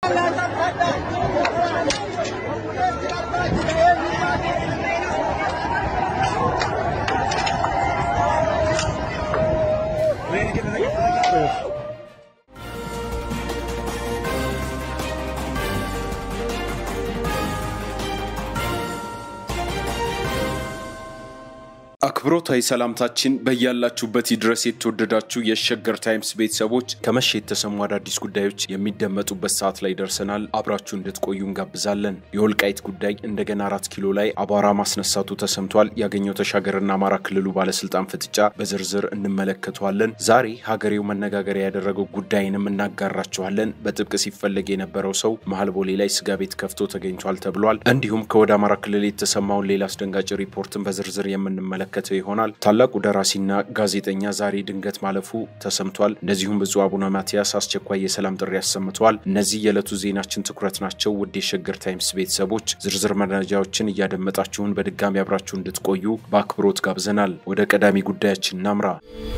አክብሮታዊ ሰላምታችን በያላችሁበት ድረስ የተወደዳችሁ የሸገር ታይምስ ቤተሰቦች ከመሸ የተሰሙ አዳዲስ ጉዳዮች የሚደመጡበት ሰዓት ላይ ደርሰናል። አብራችሁ እንድትቆዩ እንጋብዛለን። የወልቃይት ጉዳይ እንደገና አራት ኪሎ ላይ አቧራ ማስነሳቱ ተሰምቷል። ያገኘው ተሻገርና አማራ ክልሉ ባለስልጣን ፍጥጫ በዝርዝር እንመለከተዋለን። ዛሬ ሀገሬው መነጋገሪያ ያደረገው ጉዳይንም እናጋራችኋለን። በጥብቅ ሲፈለግ የነበረው ሰው መሀል ቦሌ ላይ ስጋ ቤት ከፍቶ ተገኝቷል ተብሏል። እንዲሁም ከወደ አማራ ክልል የተሰማውን ሌላ አስደንጋጭ ሪፖርትን በዝርዝር የምንመለከተው ይሆናል። ታላቁ ደራሲና ጋዜጠኛ ዛሬ ድንገት ማለፉ ተሰምቷል። እንደዚሁም ብፁዕ አቡነ ማትያስ አስቸኳይ የሰላም ጥሪ አሰምተዋል። እነዚህ የዕለቱ ዜናችን ትኩረት ናቸው። ውድ የሸገር ታይምስ ቤተሰቦች ዝርዝር መረጃዎችን እያደመጣችሁን በድጋሚ አብራችሁ እንድትቆዩ በአክብሮት ጋብዘናል። ወደ ቀዳሚ ጉዳያችን እናምራ።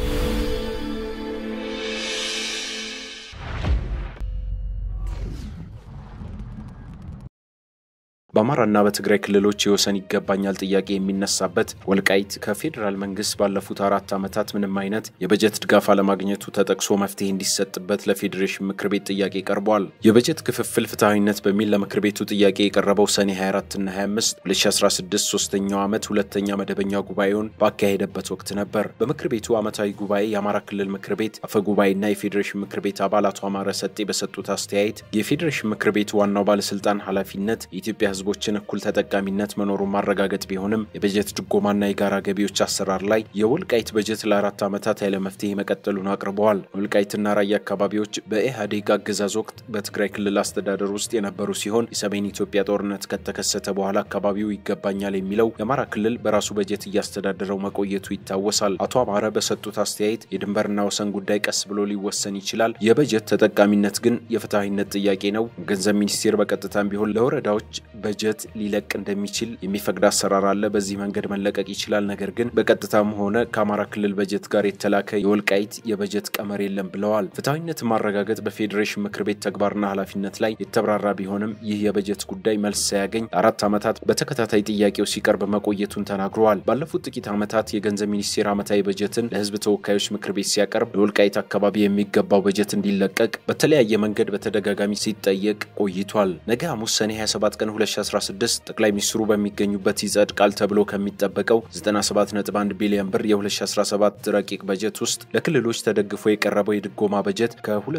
በአማራና በትግራይ ክልሎች የወሰን ይገባኛል ጥያቄ የሚነሳበት ወልቃይት ከፌዴራል መንግስት ባለፉት አራት ዓመታት ምንም አይነት የበጀት ድጋፍ አለማግኘቱ ተጠቅሶ መፍትሄ እንዲሰጥበት ለፌዴሬሽን ምክር ቤት ጥያቄ ቀርቧል። የበጀት ክፍፍል ፍትሐዊነት በሚል ለምክር ቤቱ ጥያቄ የቀረበው ሰኔ 24ና 25 2016 ሶስተኛው ዓመት ሁለተኛ መደበኛ ጉባኤውን ባካሄደበት ወቅት ነበር። በምክር ቤቱ ዓመታዊ ጉባኤ የአማራ ክልል ምክር ቤት አፈ ጉባኤና የፌዴሬሽን ምክር ቤት አባል አቶ አማረ ሰጤ በሰጡት አስተያየት የፌዴሬሽን ምክር ቤቱ ዋናው ባለስልጣን ኃላፊነት የኢትዮጵያ ህዝቦችን እኩል ተጠቃሚነት መኖሩን ማረጋገጥ ቢሆንም የበጀት ድጎማና የጋራ ገቢዎች አሰራር ላይ የወልቃይት በጀት ለአራት ዓመታት ያለ መፍትሄ መቀጠሉን አቅርበዋል። ወልቃይትና ራያ አካባቢዎች በኢህአዴግ አገዛዝ ወቅት በትግራይ ክልል አስተዳደር ውስጥ የነበሩ ሲሆን የሰሜን ኢትዮጵያ ጦርነት ከተከሰተ በኋላ አካባቢው ይገባኛል የሚለው የአማራ ክልል በራሱ በጀት እያስተዳደረው መቆየቱ ይታወሳል። አቶ አማረ በሰጡት አስተያየት የድንበርና ወሰን ጉዳይ ቀስ ብሎ ሊወሰን ይችላል፣ የበጀት ተጠቃሚነት ግን የፍትሐዊነት ጥያቄ ነው። ገንዘብ ሚኒስቴር በቀጥታም ቢሆን ለወረዳዎች በጀት ሊለቅ እንደሚችል የሚፈቅድ አሰራር አለ። በዚህ መንገድ መለቀቅ ይችላል። ነገር ግን በቀጥታም ሆነ ከአማራ ክልል በጀት ጋር የተላከ የወልቃይት የበጀት ቀመር የለም ብለዋል። ፍትሐዊነት ማረጋገጥ በፌዴሬሽን ምክር ቤት ተግባርና ኃላፊነት ላይ የተብራራ ቢሆንም ይህ የበጀት ጉዳይ መልስ ሳያገኝ ለአራት ዓመታት በተከታታይ ጥያቄው ሲቀርብ መቆየቱን ተናግረዋል። ባለፉት ጥቂት ዓመታት የገንዘብ ሚኒስቴር ዓመታዊ በጀትን ለሕዝብ ተወካዮች ምክር ቤት ሲያቀርብ ለወልቃይት አካባቢ የሚገባው በጀት እንዲለቀቅ በተለያየ መንገድ በተደጋጋሚ ሲጠየቅ ቆይቷል። ነገ ሐሙስ ሰኔ 27 ቀን 2016 ጠቅላይ ሚኒስትሩ በሚገኙበት ይጸድቃል ተብሎ ከሚጠበቀው 97.1 ቢሊዮን ብር የ2017 ረቂቅ በጀት ውስጥ ለክልሎች ተደግፎ የቀረበው የድጎማ በጀት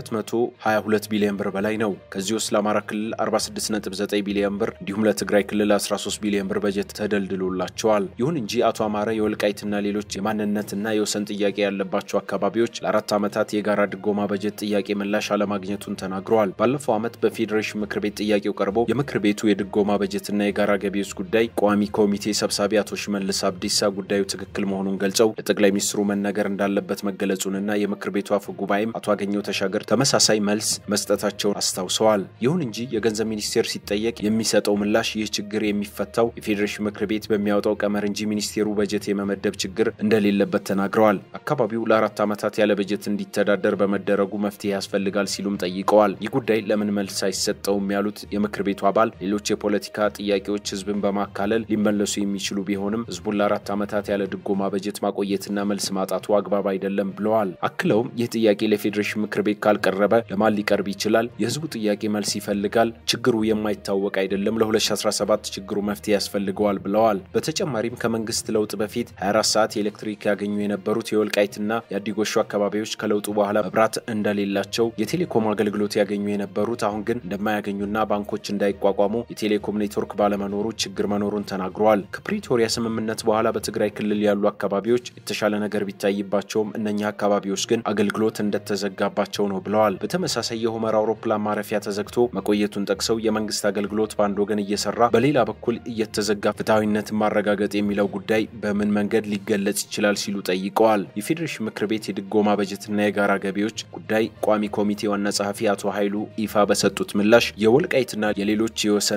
ከ222 ቢሊዮን ብር በላይ ነው። ከዚህ ውስጥ ለአማራ ክልል 46.9 ቢሊዮን ብር እንዲሁም ለትግራይ ክልል 13 ቢሊዮን ብር በጀት ተደልድሎላቸዋል። ይሁን እንጂ አቶ አማረ የወልቃይትና ሌሎች የማንነትና የወሰን ጥያቄ ያለባቸው አካባቢዎች ለአራት ዓመታት የጋራ ድጎማ በጀት ጥያቄ ምላሽ አለማግኘቱን ተናግረዋል። ባለፈው ዓመት በፌዴሬሽን ምክር ቤት ጥያቄው ቀርቦ የምክር ቤቱ የድጎማ በጀትና የጋራ ገቢዎች ጉዳይ ቋሚ ኮሚቴ ሰብሳቢ አቶ ሽመልስ አብዲሳ ጉዳዩ ትክክል መሆኑን ገልጸው ለጠቅላይ ሚኒስትሩ መነገር እንዳለበት መገለጹንና የምክር ቤቱ አፈ ጉባኤም አቶ አገኘው ተሻገር ተመሳሳይ መልስ መስጠታቸውን አስታውሰዋል። ይሁን እንጂ የገንዘብ ሚኒስቴር ሲጠየቅ የሚሰጠው ምላሽ ይህ ችግር የሚፈታው የፌዴሬሽን ምክር ቤት በሚያወጣው ቀመር እንጂ ሚኒስቴሩ በጀት የመመደብ ችግር እንደሌለበት ተናግረዋል። አካባቢው ለአራት ዓመታት ያለ በጀት እንዲተዳደር በመደረጉ መፍትሄ ያስፈልጋል ሲሉም ጠይቀዋል። ይህ ጉዳይ ለምን መልስ አይሰጠውም ያሉት የምክር ቤቱ አባል ሌሎች የፖለቲካ ጥያቄዎች ህዝብን በማካለል ሊመለሱ የሚችሉ ቢሆንም ህዝቡን ለአራት ዓመታት ያለ ድጎማ በጀት ማቆየትና መልስ ማጣቱ አግባብ አይደለም ብለዋል። አክለውም ይህ ጥያቄ ለፌዴሬሽን ምክር ቤት ካልቀረበ ለማን ሊቀርብ ይችላል? የህዝቡ ጥያቄ መልስ ይፈልጋል። ችግሩ የማይታወቅ አይደለም። ለ2017 ችግሩ መፍትሄ ያስፈልገዋል ብለዋል። በተጨማሪም ከመንግስት ለውጥ በፊት 24 ሰዓት የኤሌክትሪክ ያገኙ የነበሩት የወልቃይትና የአዲጎሹ አካባቢዎች ከለውጡ በኋላ መብራት እንደሌላቸው፣ የቴሌኮም አገልግሎት ያገኙ የነበሩት አሁን ግን እንደማያገኙና ባንኮች እንዳይቋቋሙ የቴሌኮም ኔትወርክ ባለመኖሩ ችግር መኖሩን ተናግረዋል። ከፕሪቶሪያ ስምምነት በኋላ በትግራይ ክልል ያሉ አካባቢዎች የተሻለ ነገር ቢታይባቸውም እነኛ አካባቢዎች ግን አገልግሎት እንደተዘጋባቸው ነው ብለዋል። በተመሳሳይ የሁመራ አውሮፕላን ማረፊያ ተዘግቶ መቆየቱን ጠቅሰው የመንግስት አገልግሎት በአንድ ወገን እየሰራ በሌላ በኩል እየተዘጋ ፍትሐዊነትን ማረጋገጥ የሚለው ጉዳይ በምን መንገድ ሊገለጽ ይችላል ሲሉ ጠይቀዋል። የፌዴሬሽን ምክር ቤት የድጎማ በጀትና የጋራ ገቢዎች ጉዳይ ቋሚ ኮሚቴ ዋና ጸሐፊ አቶ ኃይሉ ይፋ በሰጡት ምላሽ የወልቃይትና የሌሎች የወሰንና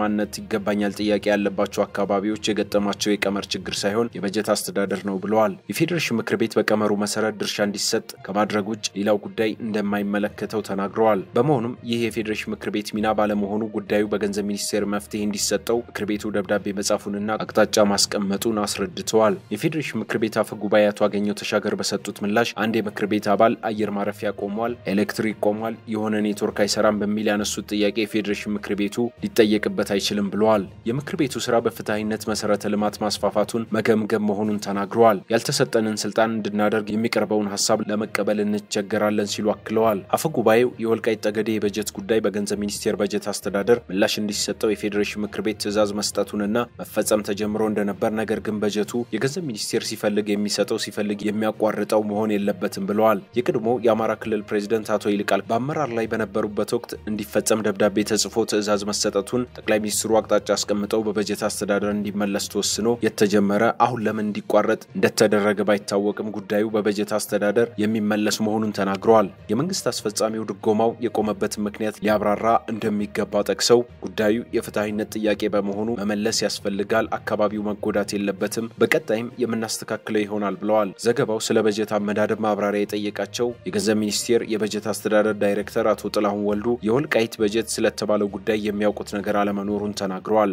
የማንነት ይገባኛል ጥያቄ ያለባቸው አካባቢዎች የገጠማቸው የቀመር ችግር ሳይሆን የበጀት አስተዳደር ነው ብለዋል። የፌዴሬሽን ምክር ቤት በቀመሩ መሰረት ድርሻ እንዲሰጥ ከማድረግ ውጭ ሌላው ጉዳይ እንደማይመለከተው ተናግረዋል። በመሆኑም ይህ የፌዴሬሽን ምክር ቤት ሚና ባለመሆኑ ጉዳዩ በገንዘብ ሚኒስቴር መፍትሄ እንዲሰጠው ምክር ቤቱ ደብዳቤ መጻፉንና አቅጣጫ ማስቀመጡን አስረድተዋል። የፌዴሬሽን ምክር ቤት አፈ ጉባኤ አቶ አገኘው ተሻገር በሰጡት ምላሽ አንድ የምክር ቤት አባል አየር ማረፊያ ቆሟል፣ ኤሌክትሪክ ቆሟል፣ የሆነ ኔትወርክ አይሰራም በሚል ያነሱት ጥያቄ የፌዴሬሽን ምክር ቤቱ ሊጠየቅበት አይችልም ብለዋል። የምክር ቤቱ ስራ በፍትሐዊነት መሰረተ ልማት ማስፋፋቱን መገምገም መሆኑን ተናግረዋል። ያልተሰጠንን ስልጣን እንድናደርግ የሚቀርበውን ሀሳብ ለመቀበል እንቸገራለን ሲሉ አክለዋል። አፈ ጉባኤው የወልቃይት ጠገዴ የበጀት ጉዳይ በገንዘብ ሚኒስቴር በጀት አስተዳደር ምላሽ እንዲሰጠው የፌዴሬሽን ምክር ቤት ትዕዛዝ መስጠቱንና መፈጸም ተጀምሮ እንደነበር ነገር ግን በጀቱ የገንዘብ ሚኒስቴር ሲፈልግ የሚሰጠው ሲፈልግ የሚያቋርጠው መሆን የለበትም ብለዋል። የቀድሞ የአማራ ክልል ፕሬዚደንት አቶ ይልቃል በአመራር ላይ በነበሩበት ወቅት እንዲፈጸም ደብዳቤ ተጽፎ ትዕዛዝ መሰጠቱን ጠቅላይ ሚኒስትሩ አቅጣጫ አስቀምጠው በበጀት አስተዳደር እንዲመለስ ተወስኖ የተጀመረ አሁን ለምን እንዲቋረጥ እንደተደረገ ባይታወቅም ጉዳዩ በበጀት አስተዳደር የሚመለስ መሆኑን ተናግረዋል። የመንግስት አስፈጻሚው ድጎማው የቆመበትን ምክንያት ሊያብራራ እንደሚገባ ጠቅሰው ጉዳዩ የፍትሐዊነት ጥያቄ በመሆኑ መመለስ ያስፈልጋል፣ አካባቢው መጎዳት የለበትም፣ በቀጣይም የምናስተካክለው ይሆናል ብለዋል። ዘገባው ስለ በጀት አመዳደብ ማብራሪያ የጠየቃቸው የገንዘብ ሚኒስቴር የበጀት አስተዳደር ዳይሬክተር አቶ ጥላሁን ወልዱ የወልቃይት በጀት ስለተባለው ጉዳይ የሚያውቁት ነገር አለመኖሩን ተናግረዋል።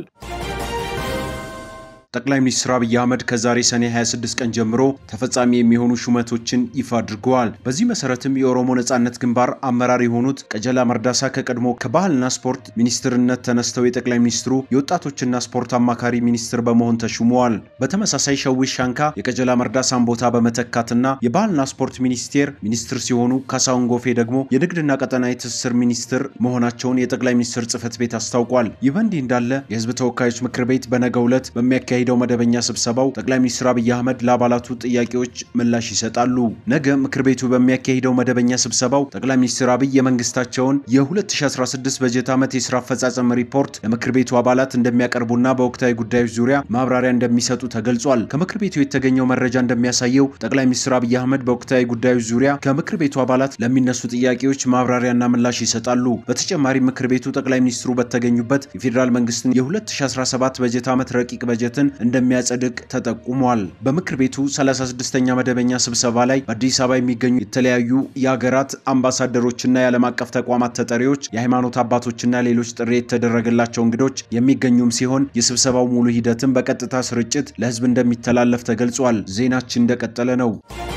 ጠቅላይ ሚኒስትር አብይ አህመድ ከዛሬ ሰኔ 26 ቀን ጀምሮ ተፈጻሚ የሚሆኑ ሹመቶችን ይፋ አድርገዋል። በዚህ መሰረትም የኦሮሞ ነጻነት ግንባር አመራር የሆኑት ቀጀላ መርዳሳ ከቀድሞ ከባህልና ስፖርት ሚኒስትርነት ተነስተው የጠቅላይ ሚኒስትሩ የወጣቶችና ስፖርት አማካሪ ሚኒስትር በመሆን ተሹመዋል። በተመሳሳይ ሸዊት ሻንካ የቀጀላ መርዳሳን ቦታ በመተካትና የባህልና ስፖርት ሚኒስቴር ሚኒስትር ሲሆኑ ካሳሁን ጎፌ ደግሞ የንግድና ቀጠናዊ ትስስር ሚኒስትር መሆናቸውን የጠቅላይ ሚኒስትር ጽህፈት ቤት አስታውቋል። ይህ በእንዲህ እንዳለ የህዝብ ተወካዮች ምክር ቤት በነገው ዕለት በሚያካሂ ሄደው መደበኛ ስብሰባው ጠቅላይ ሚኒስትር አብይ አህመድ ለአባላቱ ጥያቄዎች ምላሽ ይሰጣሉ። ነገ ምክር ቤቱ በሚያካሂደው መደበኛ ስብሰባው ጠቅላይ ሚኒስትር አብይ የመንግስታቸውን የ2016 በጀት ዓመት የስራ አፈጻጸም ሪፖርት ለምክር ቤቱ አባላት እንደሚያቀርቡና በወቅታዊ ጉዳዮች ዙሪያ ማብራሪያ እንደሚሰጡ ተገልጿል። ከምክር ቤቱ የተገኘው መረጃ እንደሚያሳየው ጠቅላይ ሚኒስትር አብይ አህመድ በወቅታዊ ጉዳዮች ዙሪያ ከምክር ቤቱ አባላት ለሚነሱ ጥያቄዎች ማብራሪያና ምላሽ ይሰጣሉ። በተጨማሪም ምክር ቤቱ ጠቅላይ ሚኒስትሩ በተገኙበት የፌዴራል መንግስትን የ2017 በጀት ዓመት ረቂቅ በጀትን እንደሚያጸድቅ ተጠቁሟል። በምክር ቤቱ 36ኛ መደበኛ ስብሰባ ላይ በአዲስ አበባ የሚገኙ የተለያዩ የሀገራት አምባሳደሮችና የዓለም አቀፍ ተቋማት ተጠሪዎች፣ የሃይማኖት አባቶችና ሌሎች ጥሪ የተደረገላቸው እንግዶች የሚገኙም ሲሆን የስብሰባው ሙሉ ሂደትም በቀጥታ ስርጭት ለህዝብ እንደሚተላለፍ ተገልጿል። ዜናችን እንደቀጠለ ነው።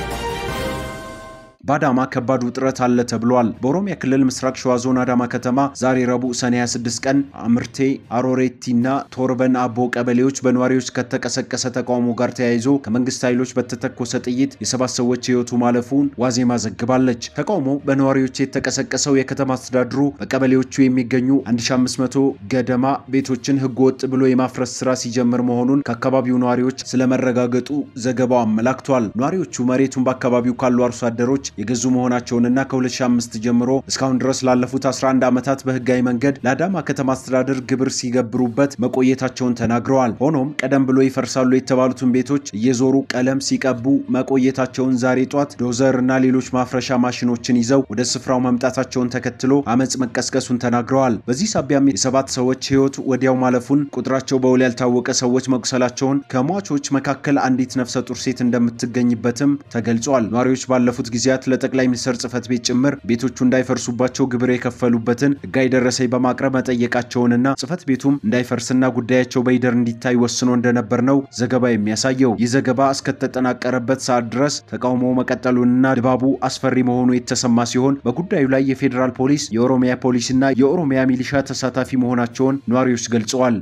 በአዳማ ከባድ ውጥረት አለ ተብሏል። በኦሮሚያ ክልል ምስራቅ ሸዋ ዞን አዳማ ከተማ ዛሬ ረቡዕ ሰኔ 26 ቀን አምርቴ፣ አሮሬቲና ቶርበን አቦ ቀበሌዎች በነዋሪዎች ከተቀሰቀሰ ተቃውሞ ጋር ተያይዞ ከመንግስት ኃይሎች በተተኮሰ ጥይት የሰባት ሰዎች ህይወቱ ማለፉን ዋዜማ ዘግባለች። ተቃውሞ በነዋሪዎች የተቀሰቀሰው የከተማ አስተዳድሩ በቀበሌዎቹ የሚገኙ 1500 ገደማ ቤቶችን ህገወጥ ብሎ የማፍረስ ስራ ሲጀምር መሆኑን ከአካባቢው ነዋሪዎች ስለመረጋገጡ ዘገባው አመላክቷል። ነዋሪዎቹ መሬቱን በአካባቢው ካሉ አርሶ አደሮች የገዙ መሆናቸውንና ከ2005 ጀምሮ እስካሁን ድረስ ላለፉት 11 ዓመታት በህጋዊ መንገድ ለአዳማ ከተማ አስተዳደር ግብር ሲገብሩበት መቆየታቸውን ተናግረዋል። ሆኖም ቀደም ብሎ ይፈርሳሉ የተባሉትን ቤቶች እየዞሩ ቀለም ሲቀቡ መቆየታቸውን ዛሬ ጧት ዶዘር እና ሌሎች ማፍረሻ ማሽኖችን ይዘው ወደ ስፍራው መምጣታቸውን ተከትሎ አመፅ መቀስቀሱን ተናግረዋል። በዚህ ሳቢያም የሰባት ሰዎች ህይወት ወዲያው ማለፉን፣ ቁጥራቸው በውል ያልታወቀ ሰዎች መቁሰላቸውን፣ ከሟቾች መካከል አንዲት ነፍሰ ጡር ሴት እንደምትገኝበትም ተገልጿል። ነዋሪዎች ባለፉት ጊዜያት ለጠቅላይ ሚኒስትር ጽህፈት ቤት ጭምር ቤቶቹ እንዳይፈርሱባቸው ግብር የከፈሉበትን ህጋዊ ደረሰኝ በማቅረብ መጠየቃቸውንና ጽህፈት ቤቱም እንዳይፈርስና ጉዳያቸው በይደር እንዲታይ ወስኖ እንደነበር ነው ዘገባ የሚያሳየው። ይህ ዘገባ እስከተጠናቀረበት ሰዓት ድረስ ተቃውሞ መቀጠሉንና ድባቡ አስፈሪ መሆኑ የተሰማ ሲሆን በጉዳዩ ላይ የፌዴራል ፖሊስ፣ የኦሮሚያ ፖሊስና የኦሮሚያ ሚሊሻ ተሳታፊ መሆናቸውን ነዋሪዎች ገልጸዋል።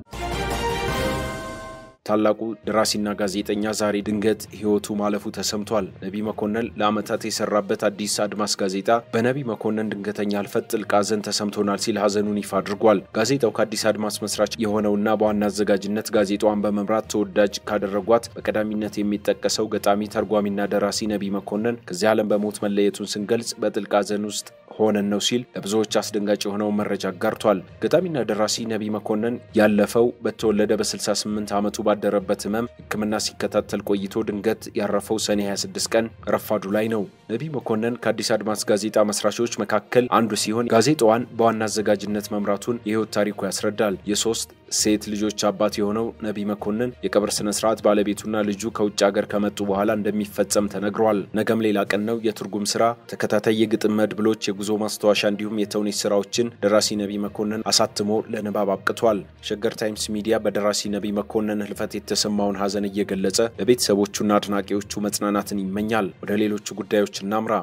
ታላቁ ደራሲና ጋዜጠኛ ዛሬ ድንገት ህይወቱ ማለፉ ተሰምቷል። ነቢ መኮንን ለዓመታት የሰራበት አዲስ አድማስ ጋዜጣ በነቢ መኮንን ድንገተኛ ህልፈት ጥልቅ ሐዘን ተሰምቶናል ሲል ሐዘኑን ይፋ አድርጓል። ጋዜጣው ከአዲስ አድማስ መስራች የሆነውና በዋና አዘጋጅነት ጋዜጣዋን በመምራት ተወዳጅ ካደረጓት በቀዳሚነት የሚጠቀሰው ገጣሚ ተርጓሚና ደራሲ ነቢ መኮንን ከዚህ ዓለም በሞት መለየቱን ስንገልጽ በጥልቅ ሐዘን ውስጥ ሆነን ነው ሲል ለብዙዎች አስደንጋጭ የሆነውን መረጃ አጋርቷል። ገጣሚና ደራሲ ነቢ መኮንን ያለፈው በተወለደ በ68 ዓመቱ ባደረበት ህመም ሕክምና ሲከታተል ቆይቶ ድንገት ያረፈው ሰኔ 26 ቀን ረፋዱ ላይ ነው። ነቢ መኮንን ከአዲስ አድማስ ጋዜጣ መስራቾች መካከል አንዱ ሲሆን ጋዜጣዋን በዋና አዘጋጅነት መምራቱን የህይወት ታሪኩ ያስረዳል። የሶስት ሴት ልጆች አባት የሆነው ነቢ መኮንን የቀብር ስነ ስርዓት ባለቤቱና ልጁ ከውጭ ሀገር ከመጡ በኋላ እንደሚፈጸም ተነግሯል። ነገም ሌላ ቀን ነው። የትርጉም ስራ፣ ተከታታይ የግጥም መድብሎች፣ የጉዞ ማስታወሻ እንዲሁም የተውኔት ስራዎችን ደራሲ ነቢ መኮንን አሳትሞ ለንባብ አብቅቷል። ሸገር ታይምስ ሚዲያ በደራሲ ነቢ መኮንን ህልፈት የተሰማውን ሀዘን እየገለጸ ለቤተሰቦቹና አድናቂዎቹ መጽናናትን ይመኛል። ወደ ሌሎቹ ጉዳዮች እናምራ።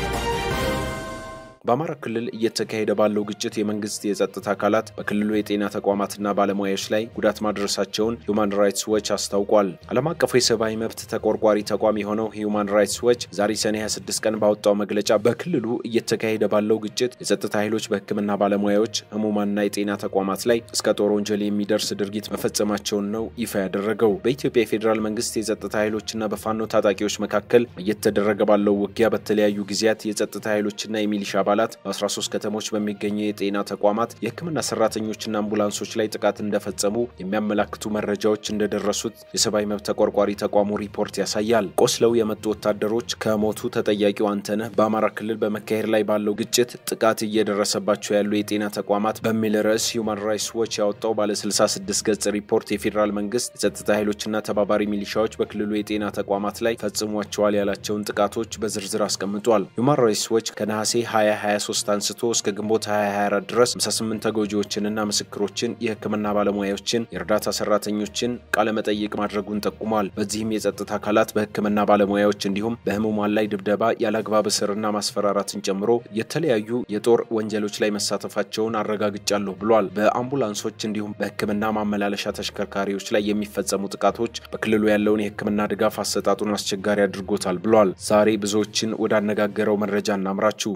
በአማራ ክልል እየተካሄደ ባለው ግጭት የመንግስት የጸጥታ አካላት በክልሉ የጤና ተቋማትና ባለሙያዎች ላይ ጉዳት ማድረሳቸውን ሂውማን ራይትስ ዎች አስታውቋል። ዓለም አቀፉ የሰብአዊ መብት ተቆርቋሪ ተቋም የሆነው ሂውማን ራይትስ ዎች ዛሬ ሰኔ 26 ቀን ባወጣው መግለጫ በክልሉ እየተካሄደ ባለው ግጭት የጸጥታ ኃይሎች በሕክምና ባለሙያዎች፣ ህሙማንና የጤና ተቋማት ላይ እስከ ጦር ወንጀል የሚደርስ ድርጊት መፈጸማቸውን ነው ይፋ ያደረገው። በኢትዮጵያ የፌዴራል መንግስት የጸጥታ ኃይሎችና በፋኖ ታጣቂዎች መካከል እየተደረገ ባለው ውጊያ በተለያዩ ጊዜያት የጸጥታ ኃይሎችና የሚሊሻ አባላት በ13 ከተሞች በሚገኙ የጤና ተቋማት የህክምና ሰራተኞችና አምቡላንሶች ላይ ጥቃት እንደፈጸሙ የሚያመላክቱ መረጃዎች እንደደረሱት የሰብአዊ መብት ተቆርቋሪ ተቋሙ ሪፖርት ያሳያል። ቆስለው የመጡ ወታደሮች ከሞቱ ተጠያቂው አንተነህ በአማራ ክልል በመካሄድ ላይ ባለው ግጭት ጥቃት እየደረሰባቸው ያሉ የጤና ተቋማት በሚል ርዕስ ሂውማን ራይትስ ዎች ያወጣው ባለ 66 ገጽ ሪፖርት የፌዴራል መንግስት የጸጥታ ኃይሎችና ተባባሪ ሚሊሻዎች በክልሉ የጤና ተቋማት ላይ ፈጽሟቸዋል ያላቸውን ጥቃቶች በዝርዝር አስቀምጧል። ሂውማን ራይትስ ዎች ከነሐሴ 2023 አንስቶ እስከ ግንቦት 2024 ድረስ 58 ተጎጂዎችንና ምስክሮችን፣ የህክምና ባለሙያዎችን፣ የእርዳታ ሰራተኞችን ቃለመጠይቅ ማድረጉን ጠቁሟል። በዚህም የጸጥታ አካላት በህክምና ባለሙያዎች እንዲሁም በህሙማን ላይ ድብደባ፣ ያለአግባብ እስርና ማስፈራራትን ጨምሮ የተለያዩ የጦር ወንጀሎች ላይ መሳተፋቸውን አረጋግጫለሁ ብሏል። በአምቡላንሶች እንዲሁም በህክምና ማመላለሻ ተሽከርካሪዎች ላይ የሚፈጸሙ ጥቃቶች በክልሉ ያለውን የህክምና ድጋፍ አሰጣጡን አስቸጋሪ አድርጎታል ብሏል። ዛሬ ብዙዎችን ወዳነጋገረው መረጃ እናምራችሁ።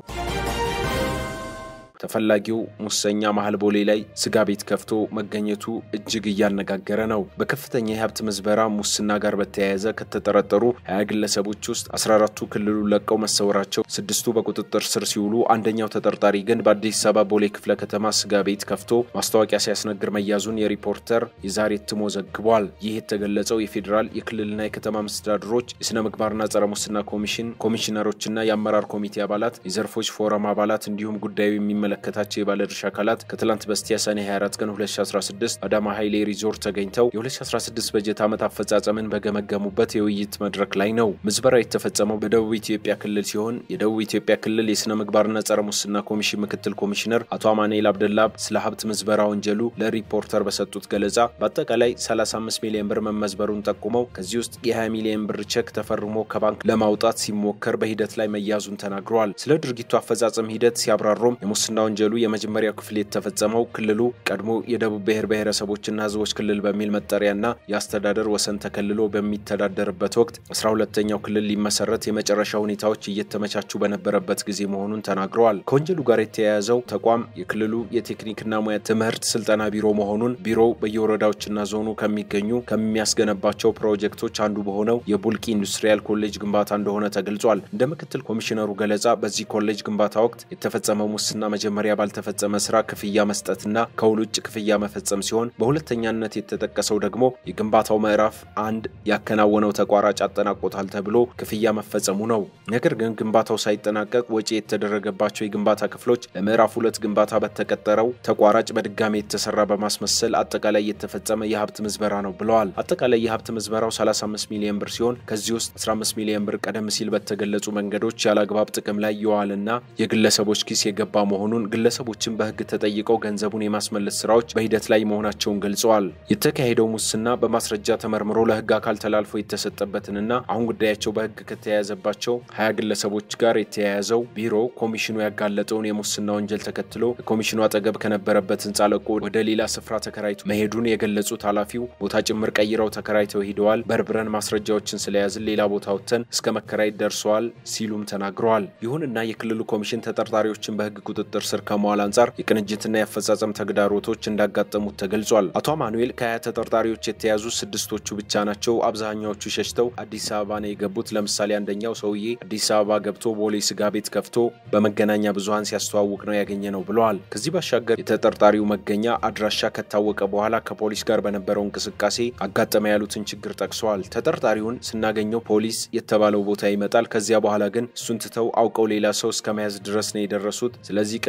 ተፈላጊው ሙሰኛ መሀል ቦሌ ላይ ስጋ ቤት ከፍቶ መገኘቱ እጅግ እያነጋገረ ነው። በከፍተኛ የሀብት ምዝበራ ሙስና ጋር በተያያዘ ከተጠረጠሩ ሀያ ግለሰቦች ውስጥ 14ቱ ክልሉ ለቀው መሰወራቸው፣ ስድስቱ በቁጥጥር ስር ሲውሉ አንደኛው ተጠርጣሪ ግን በአዲስ አበባ ቦሌ ክፍለ ከተማ ስጋ ቤት ከፍቶ ማስታወቂያ ሲያስነግር መያዙን የሪፖርተር የዛሬ እትሞ ዘግቧል። ይህ የተገለጸው የፌዴራል የክልልና የከተማ መስተዳድሮች የስነ ምግባርና ጸረ ሙስና ኮሚሽን ኮሚሽነሮችና የአመራር ኮሚቴ አባላት የዘርፎች ፎረም አባላት እንዲሁም ጉዳዩ የሚመለ ከታቸው የባለድርሻ አካላት ከትላንት በስቲያ ሰኔ 24 ቀን 2016 አዳማ ኃይሌ ሪዞርት ተገኝተው የ2016 በጀት ዓመት አፈጻጸምን በገመገሙበት የውይይት መድረክ ላይ ነው። ምዝበራ የተፈጸመው በደቡብ ኢትዮጵያ ክልል ሲሆን የደቡብ ኢትዮጵያ ክልል የሥነ ምግባርና ጸረ ሙስና ኮሚሽን ምክትል ኮሚሽነር አቶ አማኑኤል አብደላ ስለ ሀብት ምዝበራ ወንጀሉ ለሪፖርተር በሰጡት ገለጻ በአጠቃላይ 35 ሚሊዮን ብር መመዝበሩን ጠቁመው ከዚህ ውስጥ የ20 ሚሊዮን ብር ቼክ ተፈርሞ ከባንክ ለማውጣት ሲሞከር በሂደት ላይ መያዙን ተናግረዋል። ስለ ድርጊቱ አፈጻጸም ሂደት ሲያብራሩም የሙስና ወንጀሉ የመጀመሪያው ክፍል የተፈጸመው ክልሉ ቀድሞ የደቡብ ብሔር ብሔረሰቦችና ሕዝቦች ክልል በሚል መጠሪያና የአስተዳደር ወሰን ተከልሎ በሚተዳደርበት ወቅት አስራ ሁለተኛው ክልል ሊመሰረት የመጨረሻ ሁኔታዎች እየተመቻቹ በነበረበት ጊዜ መሆኑን ተናግረዋል። ከወንጀሉ ጋር የተያያዘው ተቋም የክልሉ የቴክኒክና ሙያ ትምህርት ስልጠና ቢሮ መሆኑን ቢሮው በየወረዳዎችና ዞኑ ከሚገኙ ከሚያስገነባቸው ፕሮጀክቶች አንዱ በሆነው የቡልቂ ኢንዱስትሪያል ኮሌጅ ግንባታ እንደሆነ ተገልጿል። እንደ ምክትል ኮሚሽነሩ ገለጻ በዚህ ኮሌጅ ግንባታ ወቅት የተፈጸመው ሙስና መጀመሪያ ባልተፈጸመ ስራ ክፍያ መስጠትና ከውል ውጭ ክፍያ መፈጸም ሲሆን በሁለተኛነት የተጠቀሰው ደግሞ የግንባታው ምዕራፍ አንድ ያከናወነው ተቋራጭ አጠናቆታል ተብሎ ክፍያ መፈጸሙ ነው። ነገር ግን ግንባታው ሳይጠናቀቅ ወጪ የተደረገባቸው የግንባታ ክፍሎች ለምዕራፍ ሁለት ግንባታ በተቀጠረው ተቋራጭ በድጋሚ የተሰራ በማስመሰል አጠቃላይ የተፈጸመ የሀብት ምዝበራ ነው ብለዋል። አጠቃላይ የሀብት ምዝበራው 35 ሚሊዮን ብር ሲሆን ከዚህ ውስጥ 15 ሚሊዮን ብር ቀደም ሲል በተገለጹ መንገዶች ያለአግባብ ጥቅም ላይ የዋልና የግለሰቦች ኪስ የገባ መሆኑን ግለሰቦችን በሕግ ተጠይቀው ገንዘቡን የማስመለስ ስራዎች በሂደት ላይ መሆናቸውን ገልጸዋል። የተካሄደው ሙስና በማስረጃ ተመርምሮ ለሕግ አካል ተላልፎ የተሰጠበትንና አሁን ጉዳያቸው በሕግ ከተያያዘባቸው ሀያ ግለሰቦች ጋር የተያያዘው ቢሮ ኮሚሽኑ ያጋለጠውን የሙስና ወንጀል ተከትሎ ከኮሚሽኑ አጠገብ ከነበረበት ህንፃ ለቆ ወደ ሌላ ስፍራ ተከራይቶ መሄዱን የገለጹት ኃላፊው ቦታ ጭምር ቀይረው ተከራይተው ሂደዋል። በርብረን ማስረጃዎችን ስለያዝን ሌላ ቦታ ወጥተን እስከ መከራየት ደርሰዋል ሲሉም ተናግረዋል። ይሁንና የክልሉ ኮሚሽን ተጠርጣሪዎችን በሕግ ቁጥጥር ስር ከመዋል አንጻር የቅንጅትና የአፈጻጸም ተግዳሮቶች እንዳጋጠሙት ተገልጿል። አቶ አማኑኤል ከሀያ ተጠርጣሪዎች የተያዙ ስድስቶቹ ብቻ ናቸው። አብዛኛዎቹ ሸሽተው አዲስ አበባ ነው የገቡት። ለምሳሌ አንደኛው ሰውዬ አዲስ አበባ ገብቶ ቦሌ ስጋ ቤት ከፍቶ በመገናኛ ብዙኃን ሲያስተዋውቅ ነው ያገኘ ነው ብለዋል። ከዚህ ባሻገር የተጠርጣሪው መገኛ አድራሻ ከታወቀ በኋላ ከፖሊስ ጋር በነበረው እንቅስቃሴ አጋጠመ ያሉትን ችግር ጠቅሰዋል። ተጠርጣሪውን ስናገኘው ፖሊስ የተባለው ቦታ ይመጣል። ከዚያ በኋላ ግን እሱን ትተው አውቀው ሌላ ሰው እስከ መያዝ ድረስ ነው የደረሱት። ስለዚህ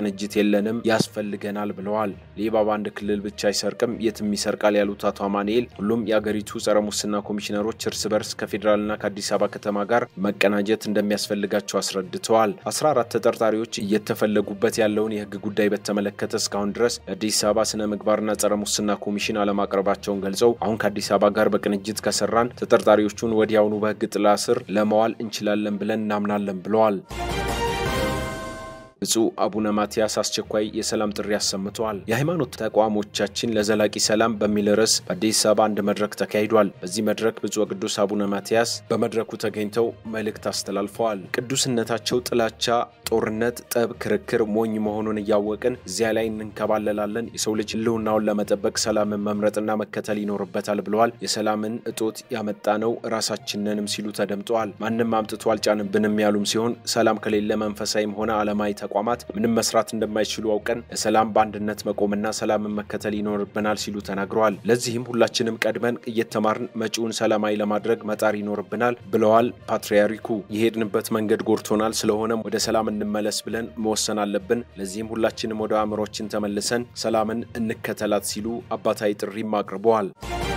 ቅንጅት የለንም፣ ያስፈልገናል ብለዋል። ሌባ በአንድ ክልል ብቻ አይሰርቅም፣ የትም ይሰርቃል ያሉት አቶ አማኑኤል ሁሉም የአገሪቱ ጸረ ሙስና ኮሚሽነሮች እርስ በርስ ከፌዴራልና ከአዲስ አበባ ከተማ ጋር መቀናጀት እንደሚያስፈልጋቸው አስረድተዋል። 14 ተጠርጣሪዎች እየተፈለጉበት ያለውን የህግ ጉዳይ በተመለከተ እስካሁን ድረስ የአዲስ አበባ ስነ ምግባርና ጸረ ሙስና ኮሚሽን አለማቅረባቸውን ገልጸው አሁን ከአዲስ አበባ ጋር በቅንጅት ከሰራን ተጠርጣሪዎቹን ወዲያውኑ በህግ ጥላ ስር ለመዋል እንችላለን ብለን እናምናለን ብለዋል። ብፁዕ አቡነ ማትያስ አስቸኳይ የሰላም ጥሪ አሰምተዋል። የሃይማኖት ተቋሞቻችን ለዘላቂ ሰላም በሚል ርዕስ በአዲስ አበባ አንድ መድረክ ተካሂዷል። በዚህ መድረክ ብፁዕ ቅዱስ አቡነ ማትያስ በመድረኩ ተገኝተው መልእክት አስተላልፈዋል። ቅዱስነታቸው ጥላቻ፣ ጦርነት፣ ጠብ፣ ክርክር ሞኝ መሆኑን እያወቅን እዚያ ላይ እንንከባለላለን። የሰው ልጅ ህልውናውን ለመጠበቅ ሰላምን መምረጥና መከተል ይኖርበታል ብለዋል። የሰላምን እጦት ያመጣ ነው ራሳችንንም ሲሉ ተደምጠዋል። ማንም አምጥቶ አልጫንብንም ያሉም ሲሆን ሰላም ከሌለ መንፈሳዊም ሆነ ዓለማዊ ተቋማት ምንም መስራት እንደማይችሉ አውቀን ለሰላም በአንድነት መቆምና ሰላምን መከተል ይኖርብናል ሲሉ ተናግረዋል። ለዚህም ሁላችንም ቀድመን እየተማርን መጪውን ሰላማዊ ለማድረግ መጣር ይኖርብናል ብለዋል ፓትርያርኩ። የሄድንበት መንገድ ጎድቶናል፣ ስለሆነም ወደ ሰላም እንመለስ ብለን መወሰን አለብን። ለዚህም ሁላችንም ወደ አእምሮችን ተመልሰን ሰላምን እንከተላት ሲሉ አባታዊ ጥሪም አቅርበዋል።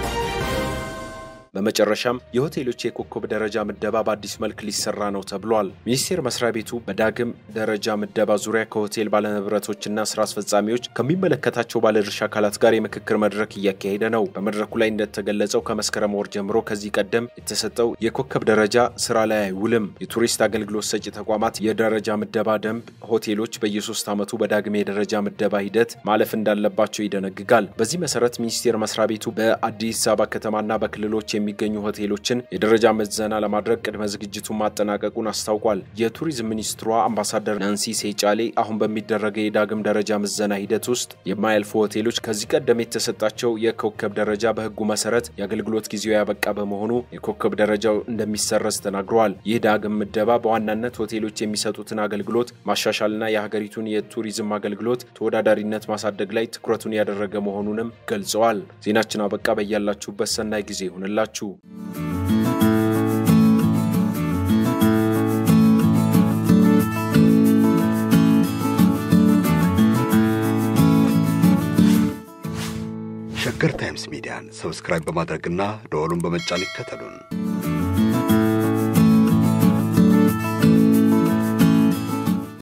በመጨረሻም የሆቴሎች የኮከብ ደረጃ ምደባ በአዲስ መልክ ሊሰራ ነው ተብሏል። ሚኒስቴር መስሪያ ቤቱ በዳግም ደረጃ ምደባ ዙሪያ ከሆቴል ባለንብረቶችና ስራ አስፈጻሚዎች ከሚመለከታቸው ባለድርሻ አካላት ጋር የምክክር መድረክ እያካሄደ ነው። በመድረኩ ላይ እንደተገለጸው ከመስከረም ወር ጀምሮ ከዚህ ቀደም የተሰጠው የኮከብ ደረጃ ስራ ላይ አይውልም። የቱሪስት አገልግሎት ሰጪ ተቋማት የደረጃ ምደባ ደንብ ሆቴሎች በየሶስት ዓመቱ በዳግም የደረጃ ምደባ ሂደት ማለፍ እንዳለባቸው ይደነግጋል። በዚህ መሰረት ሚኒስቴር መስሪያ ቤቱ በአዲስ አበባ ከተማና በክልሎች የሚገኙ ሆቴሎችን የደረጃ ምዘና ለማድረግ ቅድመ ዝግጅቱን ማጠናቀቁን አስታውቋል። የቱሪዝም ሚኒስትሯ አምባሳደር ናንሲ ሴጫሌ አሁን በሚደረገው የዳግም ደረጃ ምዘና ሂደት ውስጥ የማያልፉ ሆቴሎች ከዚህ ቀደም የተሰጣቸው የኮከብ ደረጃ በሕጉ መሰረት የአገልግሎት ጊዜው ያበቃ በመሆኑ የኮከብ ደረጃው እንደሚሰረዝ ተናግረዋል። ይህ ዳግም ምደባ በዋናነት ሆቴሎች የሚሰጡትን አገልግሎት ማሻሻልና የሀገሪቱን የቱሪዝም አገልግሎት ተወዳዳሪነት ማሳደግ ላይ ትኩረቱን ያደረገ መሆኑንም ገልጸዋል። ዜናችን አበቃ። በያላችሁበት ሰናይ ጊዜ ይሁንላችሁ። ሸገር ታይምስ ሚዲያን ሰብስክራይብ በማድረግና ደወሉን በመጫን ይከተሉን።